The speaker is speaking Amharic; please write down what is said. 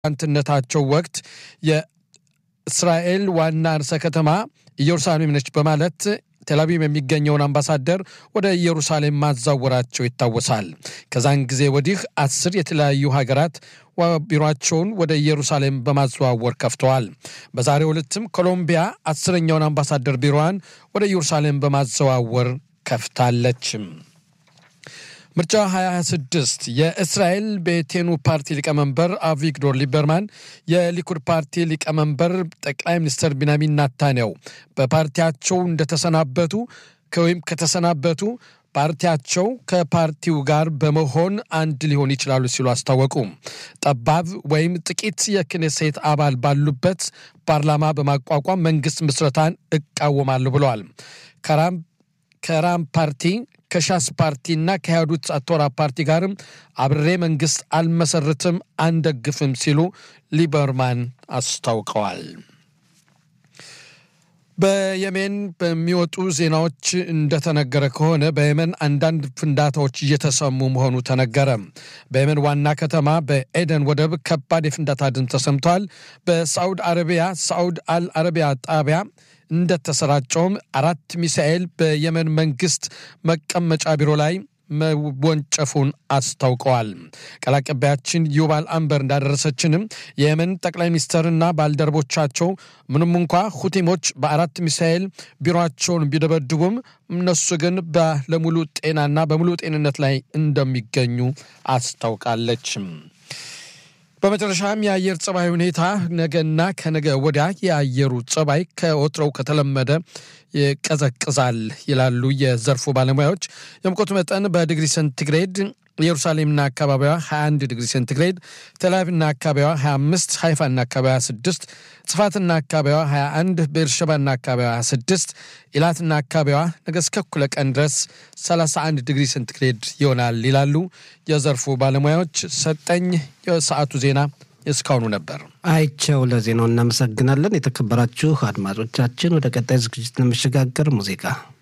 ፕሬዚዳንትነታቸው ወቅት የእስራኤል ዋና ርዕሰ ከተማ ኢየሩሳሌም ነች በማለት ቴልአቪቭ የሚገኘውን አምባሳደር ወደ ኢየሩሳሌም ማዛወራቸው ይታወሳል። ከዛን ጊዜ ወዲህ አስር የተለያዩ ሀገራት ቢሮቸውን ወደ ኢየሩሳሌም በማዘዋወር ከፍተዋል። በዛሬው ዕለትም ኮሎምቢያ አስረኛውን አምባሳደር ቢሮዋን ወደ ኢየሩሳሌም በማዘዋወር ከፍታለች። ምርጫ 2026 የእስራኤል ቤቴኑ ፓርቲ ሊቀመንበር አቪግዶር ሊበርማን የሊኩድ ፓርቲ ሊቀመንበር ጠቅላይ ሚኒስትር ቢንያሚን ናታንያው በፓርቲያቸው እንደተሰናበቱ ወይም ከተሰናበቱ ፓርቲያቸው ከፓርቲው ጋር በመሆን አንድ ሊሆን ይችላሉ ሲሉ አስታወቁ። ጠባብ ወይም ጥቂት የክኔሴት አባል ባሉበት ፓርላማ በማቋቋም መንግስት ምስረታን እቃወማለሁ ብለዋል። ከራም ፓርቲ ከሻስ ፓርቲና ከያዱት አቶራ ፓርቲ ጋርም አብሬ መንግስት አልመሰርትም፣ አንደግፍም ሲሉ ሊበርማን አስታውቀዋል። በየመን በሚወጡ ዜናዎች እንደተነገረ ከሆነ በየመን አንዳንድ ፍንዳታዎች እየተሰሙ መሆኑ ተነገረ። በየመን ዋና ከተማ በኤደን ወደብ ከባድ የፍንዳታ ድምፅ ተሰምቷል። በሳዑድ አረቢያ ሳዑድ አል አረቢያ ጣቢያ እንደተሰራጨውም አራት ሚሳኤል በየመን መንግስት መቀመጫ ቢሮ ላይ መወንጨፉን አስታውቀዋል። ቃል አቀባያችን ዩባል አንበር እንዳደረሰችንም የየመን ጠቅላይ ሚኒስትርና ባልደረቦቻቸው ምንም እንኳ ሁቲሞች በአራት ሚሳኤል ቢሮቸውን ቢደበድቡም እነሱ ግን ባለሙሉ ጤናና በሙሉ ጤንነት ላይ እንደሚገኙ አስታውቃለች። በመጨረሻም የአየር ጸባይ ሁኔታ ነገና ከነገ ወዲያ የአየሩ ጸባይ ከወትሮው ከተለመደ ይቀዘቅዛል ይላሉ የዘርፉ ባለሙያዎች። የሙቀቱ መጠን በዲግሪ ሴንቲግሬድ ኢየሩሳሌምና አካባቢዋ 21 ዲግሪ ሴንቲግሬድ፣ ቴልአቪቭና አካባቢዋ 25፣ ሃይፋና አካባቢዋ 26፣ ጽፋትና አካባቢዋ 21፣ ቤርሸባና አካባቢዋ 26፣ ኢላትና አካባቢዋ ነገ እስከ እኩለ ቀን ድረስ 31 ዲግሪ ሴንቲግሬድ ይሆናል ይላሉ የዘርፉ ባለሙያዎች። ሰጠኝ የሰዓቱ ዜና እስካሁኑ ነበር። አይቸው ለዜናው እናመሰግናለን። የተከበራችሁ አድማጮቻችን ወደ ቀጣይ ዝግጅት ለመሸጋገር ሙዚቃ